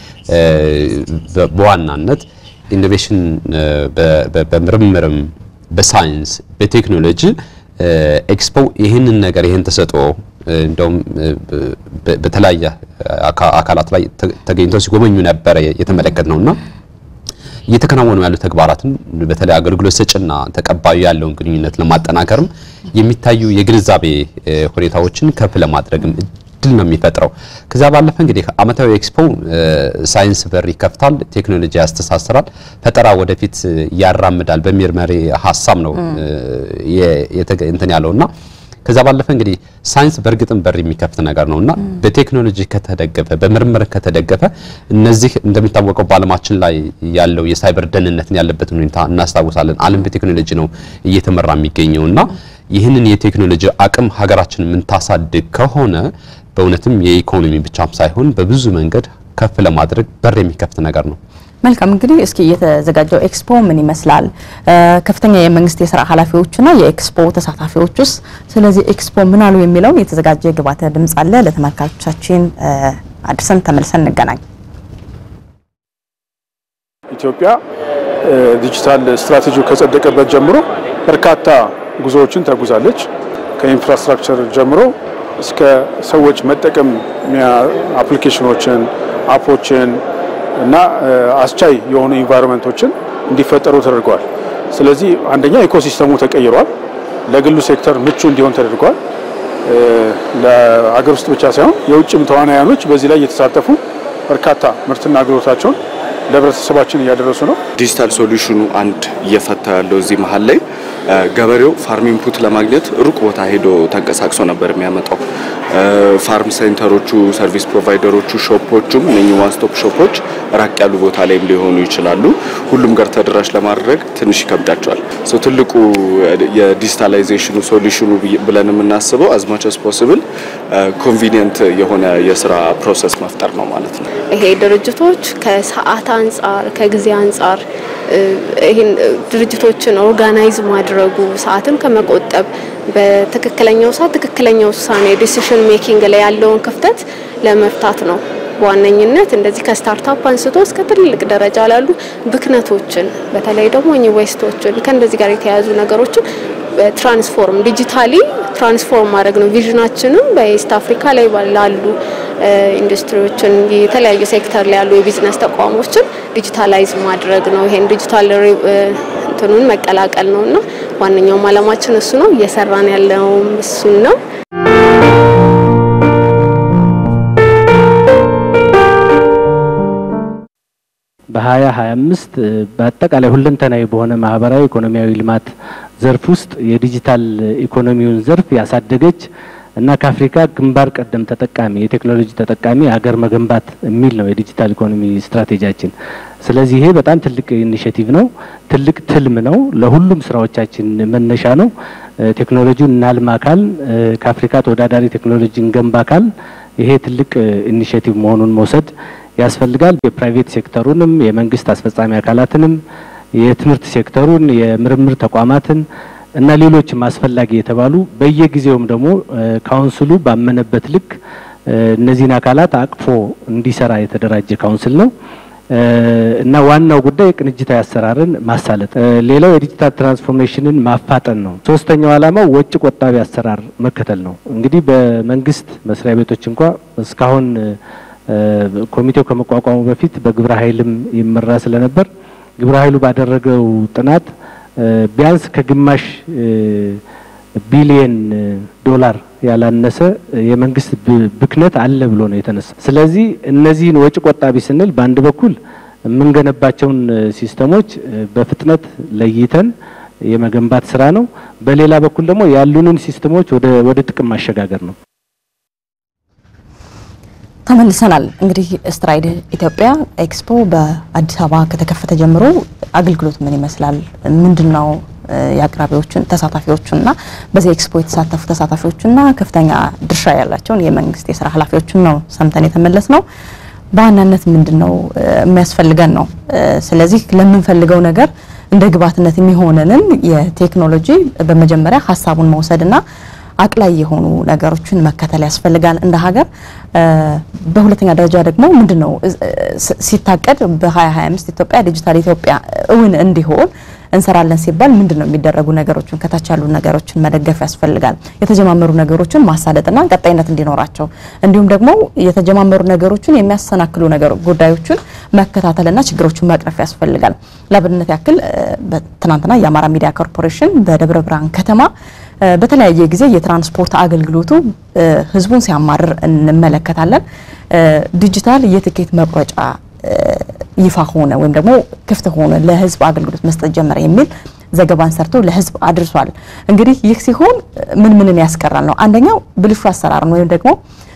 በዋናነት ኢኖቬሽን በምርምርም በሳይንስ በቴክኖሎጂ ኤክስፖ ይህንን ነገር ይህን ተሰጥኦ እንደውም በተለያየ አካላት ላይ ተገኝተው ሲጎበኙ ነበረ የተመለከት ነውና እየተከናወኑ ያሉ ተግባራትን በተለይ አገልግሎት ሰጭና ተቀባዩ ያለውን ግንኙነት ለማጠናከርም የሚታዩ የግንዛቤ ሁኔታዎችን ከፍ ለማድረግም እድል ነው የሚፈጥረው። ከዛ ባለፈ እንግዲህ ዓመታዊ ኤክስፖ ሳይንስ በር ይከፍታል፣ ቴክኖሎጂ ያስተሳስራል፣ ፈጠራ ወደፊት ያራምዳል በሚል መሪ ሀሳብ ነው እንትን ያለውና ከዛ ባለፈ እንግዲህ ሳይንስ በእርግጥም በር የሚከፍት ነገር ነውና በቴክኖሎጂ ከተደገፈ በምርምር ከተደገፈ እነዚህ እንደሚታወቀው በዓለማችን ላይ ያለው የሳይበር ደህንነትን ያለበትን ሁኔታ እናስታውሳለን። ዓለም በቴክኖሎጂ ነው እየተመራ የሚገኘውና ይህንን የቴክኖሎጂ አቅም ሀገራችን የምንታሳድግ ከሆነ በእውነትም የኢኮኖሚ ብቻም ሳይሆን በብዙ መንገድ ከፍ ለማድረግ በር የሚከፍት ነገር ነው። መልካም እንግዲህ እስኪ የተዘጋጀው ኤክስፖ ምን ይመስላል? ከፍተኛ የመንግስት የስራ ኃላፊዎችና የኤክስፖ ተሳታፊዎች ውስጥ ስለዚህ ኤክስፖ ምን አሉ የሚለውን የተዘጋጀ ግብዓተ ድምጽ አለ። ለተመልካቾቻችን አድርሰን ተመልሰን እንገናኝ። ኢትዮጵያ ዲጂታል ስትራቴጂው ከጸደቀበት ጀምሮ በርካታ ጉዞዎችን ተጉዛለች። ከኢንፍራስትራክቸር ጀምሮ እስከ ሰዎች መጠቀም አፕሊኬሽኖችን፣ አፖችን እና አስቻይ የሆኑ ኢንቫይሮንመንቶችን እንዲፈጠሩ ተደርገዋል። ስለዚህ አንደኛ ኢኮሲስተሙ ተቀይሯል። ለግሉ ሴክተር ምቹ እንዲሆን ተደርጓል። ለሀገር ውስጥ ብቻ ሳይሆን የውጭም ተዋናያኖች በዚህ ላይ እየተሳተፉ በርካታ ምርትና አገልግሎታቸውን ለህብረተሰባችን እያደረሱ ነው። ዲጂታል ሶሉሽኑ አንድ እየፈታ ያለው እዚህ መሀል ላይ ገበሬው ፋርም ኢንፑት ለማግኘት ሩቅ ቦታ ሄዶ ተንቀሳቅሶ ነበር የሚያመጣው። ፋርም ሴንተሮቹ፣ ሰርቪስ ፕሮቫይደሮቹ፣ ሾፖቹም እነኚህ ዋን ስቶፕ ሾፖች ራቅ ያሉ ቦታ ላይም ሊሆኑ ይችላሉ። ሁሉም ጋር ተደራሽ ለማድረግ ትንሽ ይከብዳቸዋል። ሶ ትልቁ የዲጂታላይዜሽኑ ሶሉሽኑ ብለን የምናስበው አዝማች አስ ፖስብል ኮንቪኒየንት የሆነ የስራ ፕሮሰስ መፍጠር ነው ማለት ነው። ይሄ ድርጅቶች ከሰዓት አንጻር ከጊዜ አንጻር ይህን ድርጅቶችን ኦርጋናይዝ ማድረጉ ሰዓትን ከመቆጠብ በትክክለኛው ሰዓት ትክክለኛ ውሳኔ ዲሲሽን ሜኪንግ ላይ ያለውን ክፍተት ለመፍታት ነው። በዋነኝነት እንደዚህ ከስታርታፕ አንስቶ እስከ ትልቅ ደረጃ ላሉ ብክነቶችን በተለይ ደግሞ እኚህ ዌስቶችን ከእንደዚህ ጋር የተያያዙ ነገሮችን ትራንስፎርም ዲጂታሊ ትራንስፎርም ማድረግ ነው ቪዥናችንም በኢስት አፍሪካ ላይ ላሉ ኢንዱስትሪዎችን የተለያዩ ሴክተር ላይ ያሉ የቢዝነስ ተቋሞችን ዲጂታላይዝ ማድረግ ነው። ይሄን ዲጂታል እንትኑን መቀላቀል ነው እና ዋነኛውም አላማችን እሱ ነው። እየሰራን ያለውም እሱን ነው። በሀያ ሀያ አምስት በአጠቃላይ ሁለንተናዊ በሆነ ማህበራዊ ኢኮኖሚያዊ ልማት ዘርፍ ውስጥ የዲጂታል ኢኮኖሚውን ዘርፍ ያሳደገች እና ከአፍሪካ ግንባር ቀደም ተጠቃሚ የቴክኖሎጂ ተጠቃሚ ሀገር መገንባት የሚል ነው የዲጂታል ኢኮኖሚ ስትራቴጂያችን። ስለዚህ ይሄ በጣም ትልቅ ኢኒሽቲቭ ነው፣ ትልቅ ትልም ነው፣ ለሁሉም ስራዎቻችን መነሻ ነው። ቴክኖሎጂውን እናልማ ካል ከአፍሪካ ተወዳዳሪ ቴክኖሎጂ እንገንባ ካል ይሄ ትልቅ ኢኒሽቲቭ መሆኑን መውሰድ ያስፈልጋል። የፕራይቬት ሴክተሩንም የመንግስት አስፈጻሚ አካላትንም የትምህርት ሴክተሩን የምርምር ተቋማትን እና ሌሎችም አስፈላጊ የተባሉ በየጊዜውም ደግሞ ካውንስሉ ባመነበት ልክ እነዚህን አካላት አቅፎ እንዲሰራ የተደራጀ ካውንስል ነው እና ዋናው ጉዳይ የቅንጅታዊ አሰራርን ማሳለጥ፣ ሌላው የዲጂታል ትራንስፎርሜሽንን ማፋጠን ነው። ሶስተኛው ዓላማው ወጪ ቆጣቢ አሰራር መከተል ነው። እንግዲህ በመንግስት መስሪያ ቤቶች እንኳ እስካሁን ኮሚቴው ከመቋቋሙ በፊት በግብረ ኃይልም ይመራ ስለነበር ግብረ ኃይሉ ባደረገው ጥናት ቢያንስ ከግማሽ ቢሊየን ዶላር ያላነሰ የመንግስት ብክነት አለ ብሎ ነው የተነሳ። ስለዚህ እነዚህን ወጪ ቆጣቢ ስንል በአንድ በኩል የምንገነባቸውን ሲስተሞች በፍጥነት ለይተን የመገንባት ስራ ነው። በሌላ በኩል ደግሞ ያሉንን ሲስተሞች ወደ ጥቅም ማሸጋገር ነው። ተመልሰናል። እንግዲህ ስትራይድ ኢትዮጵያ ኤክስፖ በአዲስ አበባ ከተከፈተ ጀምሮ አገልግሎት ምን ይመስላል? ምንድን ነው የአቅራቢዎቹን ተሳታፊዎቹና በዚህ ኤክስፖ የተሳተፉ ተሳታፊዎቹና ከፍተኛ ድርሻ ያላቸውን የመንግስት የስራ ኃላፊዎችን ነው ሰምተን የተመለስ ነው። በዋናነት ምንድን ነው የሚያስፈልገን ነው። ስለዚህ ለምንፈልገው ነገር እንደ ግብዓትነት የሚሆነንን የቴክኖሎጂ በመጀመሪያ ሀሳቡን መውሰድና አቅላይ የሆኑ ነገሮችን መከተል ያስፈልጋል እንደ ሀገር። በሁለተኛ ደረጃ ደግሞ ምንድን ነው ሲታቀድ በ2025 ኢትዮጵያ ዲጂታል ኢትዮጵያ እውን እንዲሆን እንሰራለን ሲባል ምንድን ነው የሚደረጉ ነገሮችን ከታች ያሉ ነገሮችን መደገፍ ያስፈልጋል። የተጀማመሩ ነገሮችን ማሳለጥና ቀጣይነት እንዲኖራቸው እንዲሁም ደግሞ የተጀማመሩ ነገሮችን የሚያሰናክሉ ነገር ጉዳዮችን መከታተልና ችግሮችን መቅረፍ ያስፈልጋል። ለአብነት ያክል ትናንትና የአማራ ሚዲያ ኮርፖሬሽን በደብረ ብርሃን ከተማ በተለያየ ጊዜ የትራንስፖርት አገልግሎቱ ህዝቡን ሲያማርር እንመለከታለን። ዲጂታል የትኬት መቁረጫ ይፋ ሆነ ወይም ደግሞ ክፍት ሆነ ለህዝብ አገልግሎት መስጠት ጀመረ የሚል ዘገባን ሰርቶ ለህዝብ አድርሷል። እንግዲህ ይህ ሲሆን ምን ምንን ያስቀራል ነው? አንደኛው ብልሹ አሰራርን ወይም ደግሞ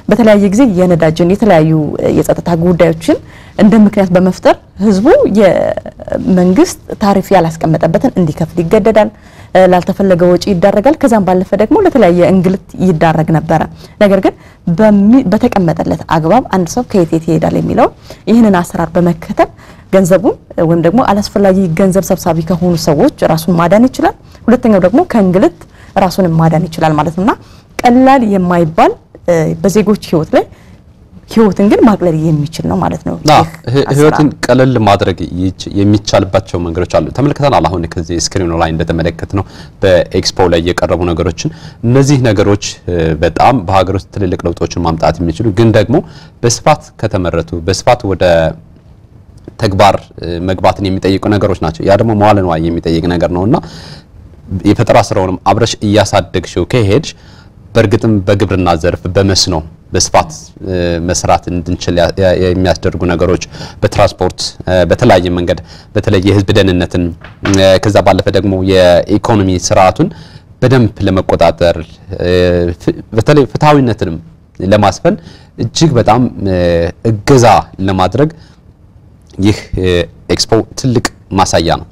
በተለያየ ጊዜ የነዳጅን የተለያዩ የጸጥታ ጉዳዮችን እንደ ምክንያት በመፍጠር ህዝቡ የመንግስት ታሪፍ ያላስቀመጠበትን እንዲከፍል ይገደዳል። ላልተፈለገ ወጪ ይዳረጋል። ከዛም ባለፈ ደግሞ ለተለያየ እንግልት ይዳረግ ነበረ። ነገር ግን በተቀመጠለት አግባብ አንድ ሰው ከየት የት ይሄዳል የሚለው ይህንን አሰራር በመከተል ገንዘቡን ወይም ደግሞ አላስፈላጊ ገንዘብ ሰብሳቢ ከሆኑ ሰዎች ራሱን ማዳን ይችላል። ሁለተኛው ደግሞ ከእንግልት ራሱን ማዳን ይችላል ማለት ነውና ቀላል የማይባል በዜጎች ህይወት ላይ ህይወትን ግን ማቅለል የሚችል ነው ማለት ነው። ህይወትን ቀለል ማድረግ የሚቻልባቸው መንገዶች አሉ። ተመልክተናል። አሁን ከዚህ ስክሪኑ ላይ እንደተመለከት ነው በኤክስፖ ላይ የቀረቡ ነገሮችን እነዚህ ነገሮች በጣም በሀገር ውስጥ ትልልቅ ለውጦችን ማምጣት የሚችሉ ግን ደግሞ በስፋት ከተመረቱ በስፋት ወደ ተግባር መግባትን የሚጠይቁ ነገሮች ናቸው። ያ ደግሞ መዋለ ንዋይ የሚጠይቅ ነገር ነውና የፈጠራ ስራውንም አብረሽ እያሳደግሽው ከሄድሽ በእርግጥም በግብርና ዘርፍ በመስኖ በስፋት መስራት እንድንችል የሚያስደርጉ ነገሮች በትራንስፖርት በተለያየ መንገድ በተለይ የህዝብ ደህንነትን ከዛ ባለፈ ደግሞ የኢኮኖሚ ስርዓቱን በደንብ ለመቆጣጠር በተለይ ፍትሐዊነትንም ለማስፈን እጅግ በጣም እገዛ ለማድረግ ይህ ኤክስፖ ትልቅ ማሳያ ነው።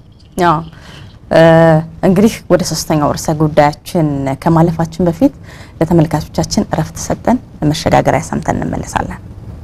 እንግዲህ ወደ ሶስተኛው ርዕሰ ጉዳያችን ከማለፋችን በፊት ለተመልካቾቻችን እረፍት ሰጠን መሸጋገሪያ ሰምተን እንመለሳለን።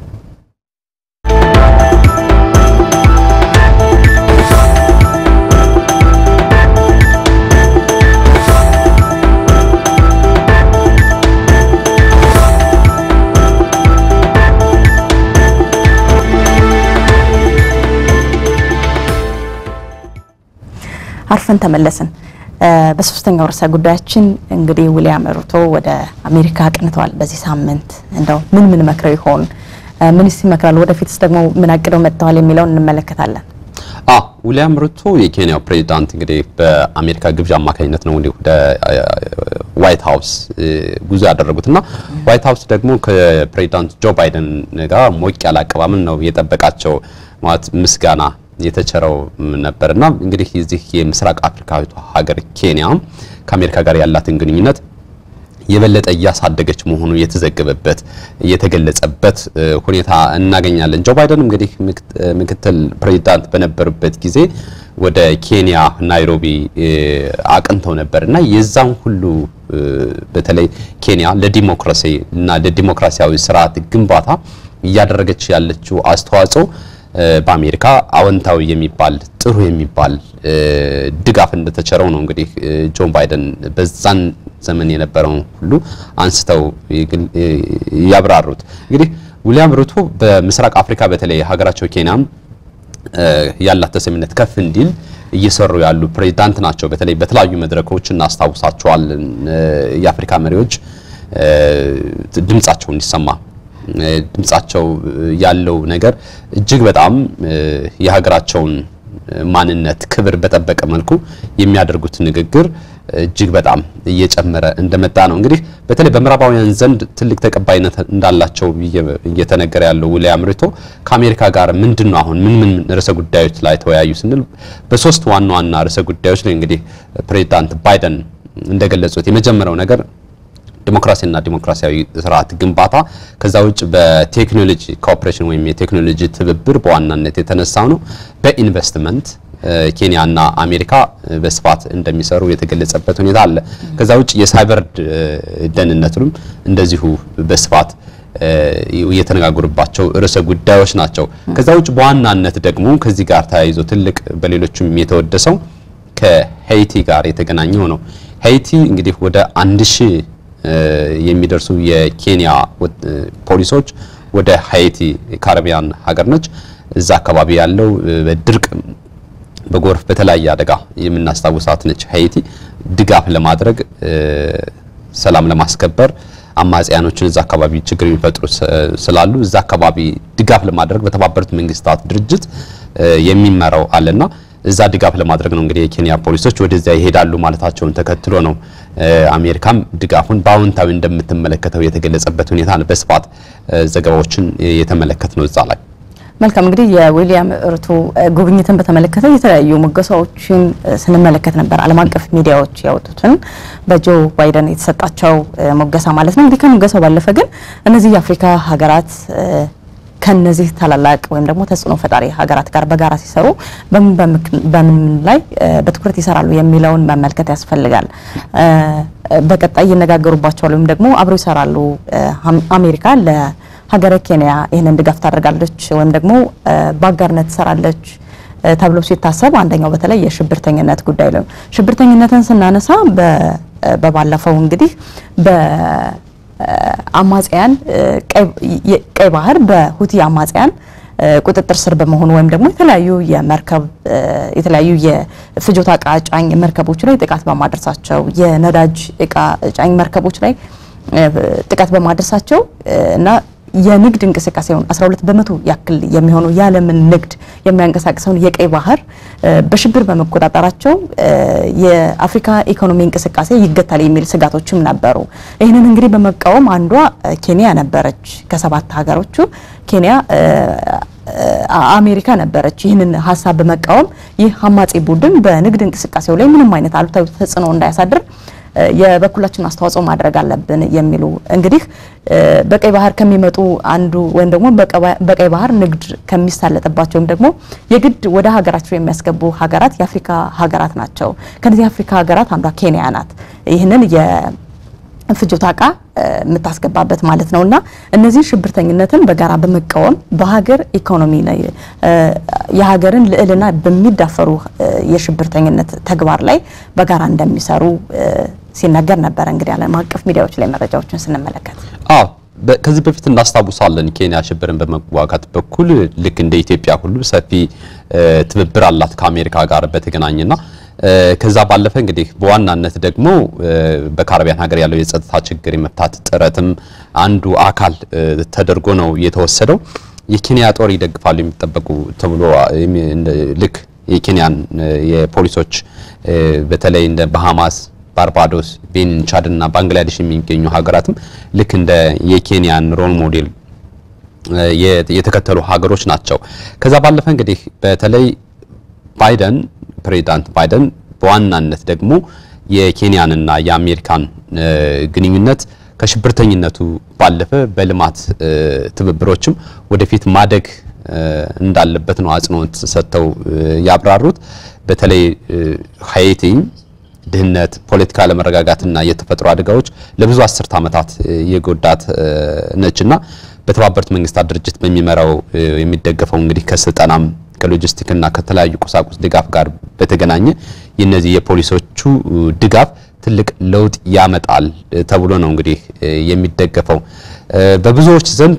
አርፈን ተመለስን። በሶስተኛው ርዕሰ ጉዳያችን እንግዲህ ዊሊያም ሩቶ ወደ አሜሪካ አቅንተዋል። በዚህ ሳምንት እንደው ምን ምን መክረው ይሆን? ምንስ ይመክራሉ? ወደፊትስ ደግሞ ምን አቅደው መጥተዋል የሚለውን እንመለከታለን። አ ዊሊያም ሩቶ የኬንያው ፕሬዚዳንት እንግዲህ በአሜሪካ ግብዣ አማካኝነት ነው እንግዲህ ወደ ዋይት ሀውስ ጉዞ ያደረጉት እና ዋይት ሀውስ ደግሞ ከፕሬዚዳንት ጆ ባይደን ጋር ሞቅ ያለ አቀባበል ነው የጠበቃቸው ማለት ምስጋና የተቸረው ነበርና እንግዲህ የዚህ የምስራቅ አፍሪካዊቷ ሀገር ኬንያ ከአሜሪካ ጋር ያላትን ግንኙነት የበለጠ እያሳደገች መሆኑ የተዘገበበት የተገለጸበት ሁኔታ እናገኛለን። ጆ ባይደን እንግዲህ ምክትል ፕሬዚዳንት በነበሩበት ጊዜ ወደ ኬንያ ናይሮቢ አቅንተው ነበር እና የዛም ሁሉ በተለይ ኬንያ ለዲሞክራሲ እና ለዲሞክራሲያዊ ስርዓት ግንባታ እያደረገች ያለችው አስተዋጽኦ በአሜሪካ አዎንታዊ የሚባል ጥሩ የሚባል ድጋፍ እንደተቸረው ነው እንግዲህ ጆን ባይደን በዛን ዘመን የነበረውን ሁሉ አንስተው ያብራሩት። እንግዲህ ዊሊያም ሩቶ በምስራቅ አፍሪካ በተለይ ሀገራቸው ኬንያም ያላት ተሰሚነት ከፍ እንዲል እየሰሩ ያሉ ፕሬዚዳንት ናቸው። በተለይ በተለያዩ መድረኮች እናስታውሳቸዋለን። የአፍሪካ መሪዎች ድምጻቸው እንዲሰማ ድምጻቸው ያለው ነገር እጅግ በጣም የሀገራቸውን ማንነት ክብር በጠበቀ መልኩ የሚያደርጉት ንግግር እጅግ በጣም እየጨመረ እንደመጣ ነው። እንግዲህ በተለይ በምዕራባውያን ዘንድ ትልቅ ተቀባይነት እንዳላቸው እየተነገረ ያለው ዊሊያም ሩቶ ከአሜሪካ ጋር ምንድን ነው አሁን ምን ምን ርዕሰ ጉዳዮች ላይ ተወያዩ ስንል በሶስት ዋና ዋና ርዕሰ ጉዳዮች ላይ እንግዲህ ፕሬዚዳንት ባይደን እንደገለጹት የመጀመሪያው ነገር ዲሞክራሲና ዲሞክራሲያዊ ስርዓት ግንባታ ከዛ ውጭ በቴክኖሎጂ ኮኦፕሬሽን ወይም የቴክኖሎጂ ትብብር በዋናነት የተነሳው ነው። በኢንቨስትመንት ኬንያና አሜሪካ በስፋት እንደሚሰሩ የተገለጸበት ሁኔታ አለ። ከዛ ውጭ የሳይበር ደህንነቱንም እንደዚሁ በስፋት የተነጋገሩባቸው ርዕሰ ጉዳዮች ናቸው። ከዛ ውጭ በዋናነት ደግሞ ከዚህ ጋር ተያይዞ ትልቅ በሌሎችም የተወደሰው ከሄይቲ ጋር የተገናኘው ነው። ሄይቲ እንግዲህ ወደ አንድ ሺህ የሚደርሱ የኬንያ ፖሊሶች ወደ ሀይቲ ካሪቢያን ሀገር ነች። እዛ አካባቢ ያለው በድርቅ በጎርፍ በተለያየ አደጋ የምናስታውሳት ነች ሀይቲ ድጋፍ ለማድረግ ሰላም ለማስከበር አማጽያኖችን እዛ አካባቢ ችግር የሚፈጥሩ ስላሉ እዛ አካባቢ ድጋፍ ለማድረግ በተባበሩት መንግስታት ድርጅት የሚመራው አለና እዛ ድጋፍ ለማድረግ ነው እንግዲህ የኬንያ ፖሊሶች ወደዚያ ይሄዳሉ ማለታቸውን ተከትሎ ነው አሜሪካም ድጋፉን በአዎንታዊ እንደምትመለከተው የተገለጸበት ሁኔታ በስፋት ዘገባዎችን የተመለከት ነው እዛ ላይ መልካም እንግዲህ የዊሊያም ሩቶ ጉብኝትን በተመለከተ የተለያዩ ሙገሳዎችን ስንመለከት ነበር። ዓለም አቀፍ ሚዲያዎች ያወጡትን በጆ ባይደን የተሰጣቸው ሙገሳ ማለት ነው። እንግዲህ ከሙገሳው ባለፈ ግን እነዚህ የአፍሪካ ሀገራት ከነዚህ ታላላቅ ወይም ደግሞ ተጽዕኖ ፈጣሪ ሀገራት ጋር በጋራ ሲሰሩ በምን በምን ላይ በትኩረት ይሰራሉ የሚለውን መመልከት ያስፈልጋል። በቀጣይ ይነጋገሩባቸዋል ወይም ደግሞ አብረው ይሰራሉ። አሜሪካ ለሀገረ ኬንያ ይህንን ድጋፍ ታደርጋለች ወይም ደግሞ በአጋርነት ትሰራለች ተብሎ ሲታሰብ አንደኛው በተለይ የሽብርተኝነት ጉዳይ ነው። ሽብርተኝነትን ስናነሳ በባለፈው እንግዲህ አማጽያን ቀይ ባህር በሁቲ አማጽያን ቁጥጥር ስር በመሆኑ ወይም ደግሞ የተለያዩ የመርከብ የተለያዩ የፍጆታ እቃ ጫኝ መርከቦች ላይ ጥቃት በማድረሳቸው የነዳጅ እቃ ጫኝ መርከቦች ላይ ጥቃት በማድረሳቸው እና የንግድ እንቅስቃሴውን 12 በመቶ ያክል የሚሆኑ የዓለምን ንግድ የሚያንቀሳቅሰውን የቀይ ባህር በሽብር በመቆጣጠራቸው የአፍሪካ ኢኮኖሚ እንቅስቃሴ ይገታል የሚል ስጋቶችም ነበሩ። ይህንን እንግዲህ በመቃወም አንዷ ኬንያ ነበረች። ከሰባት ሀገሮቹ ኬንያ አሜሪካ ነበረች። ይህንን ሀሳብ በመቃወም ይህ አማጺ ቡድን በንግድ እንቅስቃሴው ላይ ምንም አይነት አሉታዊ ተጽዕኖ እንዳያሳድር የበኩላችን አስተዋጽኦ ማድረግ አለብን የሚሉ እንግዲህ በቀይ ባህር ከሚመጡ አንዱ ወይም ደግሞ በቀይ ባህር ንግድ ከሚሳለጥባቸው ወይም ደግሞ የግድ ወደ ሀገራቸው የሚያስገቡ ሀገራት የአፍሪካ ሀገራት ናቸው። ከነዚህ የአፍሪካ ሀገራት አንዷ ኬንያ ናት። ይህንን ፍጆታ እቃ የምታስገባበት ማለት ነው እና እነዚህ ሽብርተኝነትን በጋራ በመቃወም በሀገር ኢኮኖሚ ላይ የሀገርን ልዕልና በሚዳፈሩ የሽብርተኝነት ተግባር ላይ በጋራ እንደሚሰሩ ሲነገር ነበረ። እንግዲህ ዓለም አቀፍ ሚዲያዎች ላይ መረጃዎችን ስንመለከት አዎ ከዚህ በፊት እናስታውሳለን። ኬንያ ሽብርን በመዋጋት በኩል ልክ እንደ ኢትዮጵያ ሁሉ ሰፊ ትብብር አላት ከአሜሪካ ጋር በተገናኘና ከዛ ባለፈ እንግዲህ በዋናነት ደግሞ በካሪቢያን ሀገር ያለው የጸጥታ ችግር የመፍታት ጥረትም አንዱ አካል ተደርጎ ነው የተወሰደው። የኬንያ ጦር ይደግፋሉ የሚጠበቁ ተብሎ ልክ የኬንያን የፖሊሶች በተለይ እንደ ባሃማስ፣ ባርባዶስ፣ ቤኒን፣ ቻድ እና ባንግላዴሽ የሚገኙ ሀገራትም ልክ እንደ የኬንያን ሮል ሞዴል የተከተሉ ሀገሮች ናቸው። ከዛ ባለፈ እንግዲህ በተለይ ባይደን ፕሬዚዳንት ባይደን በዋናነት ደግሞ የኬንያንና የአሜሪካን ግንኙነት ከሽብርተኝነቱ ባለፈ በልማት ትብብሮችም ወደፊት ማደግ እንዳለበት ነው አጽንኦት ሰጥተው ያብራሩት። በተለይ ሀይቲ ድህነት፣ ፖለቲካ አለመረጋጋትና የተፈጥሮ አደጋዎች ለብዙ አስርት ዓመታት የጎዳት ነችና በተባበሩት መንግስታት ድርጅት በሚመራው የሚደገፈው እንግዲህ ከስልጠናም ከሎጂስቲክና ከተለያዩ ቁሳቁስ ድጋፍ ጋር በተገናኘ የነዚህ የፖሊሶቹ ድጋፍ ትልቅ ለውጥ ያመጣል ተብሎ ነው እንግዲህ የሚደገፈው። በብዙዎች ዘንድ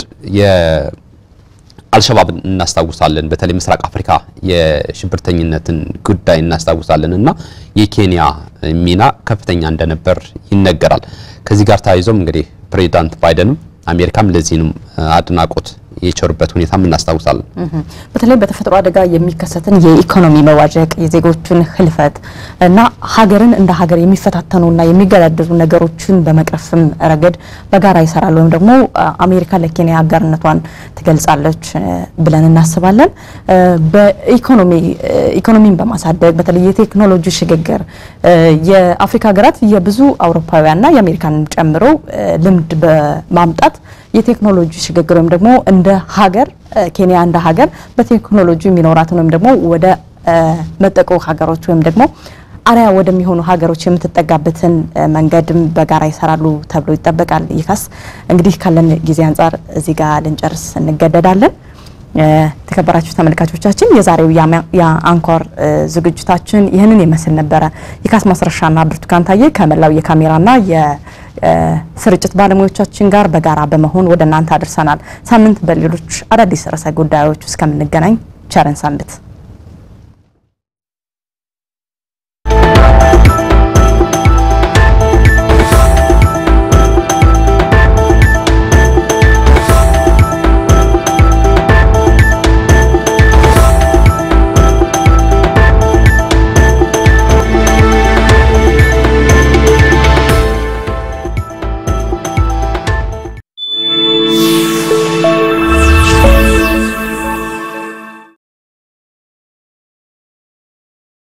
የአልሸባብን እናስታውሳለን። በተለይ ምስራቅ አፍሪካ የሽብርተኝነትን ጉዳይ እናስታውሳለን እና የኬንያ ሚና ከፍተኛ እንደነበር ይነገራል። ከዚህ ጋር ተያይዞም እንግዲህ ፕሬዚዳንት ባይደንም አሜሪካም ለዚህንም አድናቆት የቸሩበት ሁኔታም እናስታውሳለን። በተለይ በተፈጥሮ አደጋ የሚከሰትን የኢኮኖሚ መዋዠቅ፣ የዜጎችን ህልፈት እና ሀገርን እንደ ሀገር የሚፈታተኑና የሚገዳደሩ ነገሮችን በመቅረፍም ረገድ በጋራ ይሰራል ወይም ደግሞ አሜሪካ ለኬንያ አጋርነቷን ትገልጻለች ብለን እናስባለን። በኢኮኖሚ ኢኮኖሚን በማሳደግ በተለይ የቴክኖሎጂ ሽግግር የአፍሪካ ሀገራት የብዙ አውሮፓውያንና የአሜሪካንን ጨምሮ ልምድ በማምጣት የቴክኖሎጂ ሽግግር ወይም ደግሞ እንደ ሀገር ኬንያ እንደ ሀገር በቴክኖሎጂ የሚኖራትን ወይም ደግሞ ወደ መጠቁ ሀገሮች ወይም ደግሞ አርያ ወደሚሆኑ ሀገሮች የምትጠጋበትን መንገድም በጋራ ይሰራሉ ተብሎ ይጠበቃል። ይካስ እንግዲህ ካለን ጊዜ አንጻር እዚህ ጋር ልንጨርስ እንገደዳለን። የተከበራችሁ ተመልካቾቻችን የዛሬው የአንኳር ዝግጅታችን ይህንን ይመስል ነበረ። የካስ ማስረሻና ብርቱካን ታዬ ከመላው የካሜራና የስርጭት ባለሙያዎቻችን ጋር በጋራ በመሆን ወደ እናንተ አድርሰናል። ሳምንት በሌሎች አዳዲስ ርዕሰ ጉዳዮች እስከምንገናኝ ቸርን ሰንብት።